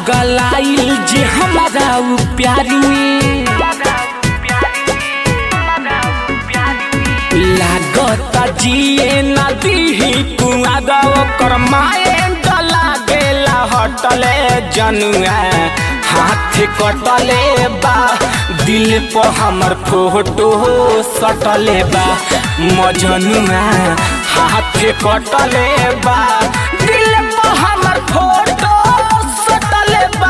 पागलाइल जे हमारा उ प्यारी में लागता जिए नदी कुआ दो कर माए डला गेला हटले जनुआ हाथ कटले बा दिल पर हमर फोटो सटले बा मजनुआ हाथ कटले बा दिल पर हमर फोटो सटले बा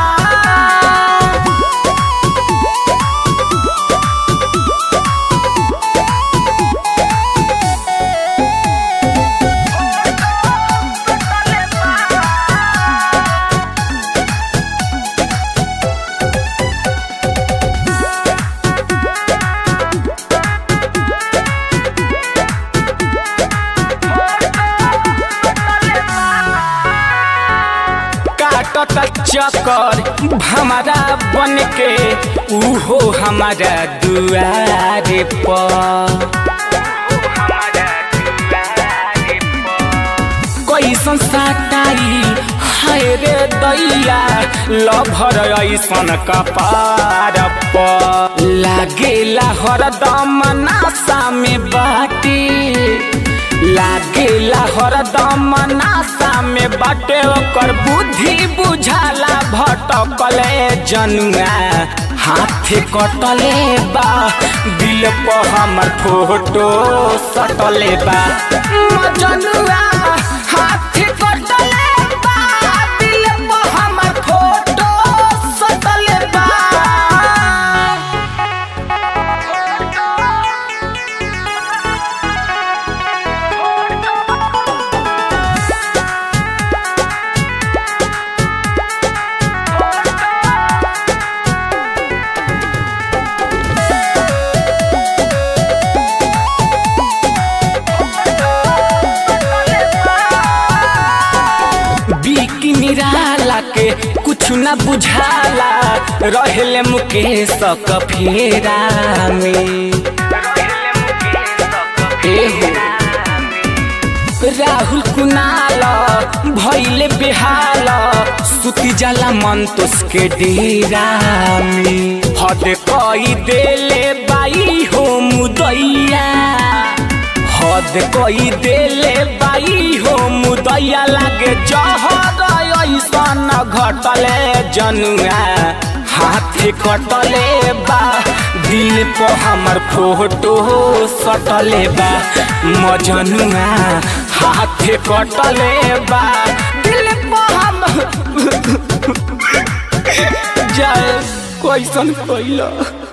काटत चक्कर हमारा बन के उहो हमारा दुआरे पर कैसन साटाई हाय रे दैया लभर ऐसन कपार पर लागेला हरदम नासा में बाटे लागेला हरदम नासा में बाटे ओकर बुद्धि बुझाला भटकले जनुआ हाथ कटले बा दिल पर हमर फोटो सटले बा जनुआ हाथ कटले बा दिल पर हमर फोटो सटले बा बीकी निराला के कुछ न बुझाला रहले मुकेश क फेरा में एहो राहुल कुनाल भैले बेहाल सुती जाला मन के डेरा में हद कई देले बाई हो मुदैया हद कई देले बाई हो मुदैया लागे जहर ऐसन घटले जनुआ हाथ कटले बा दिल पर हमर फोटो सटले बा मजनुआ हाथ कटले बा दिल पर हम जय कैसन कैला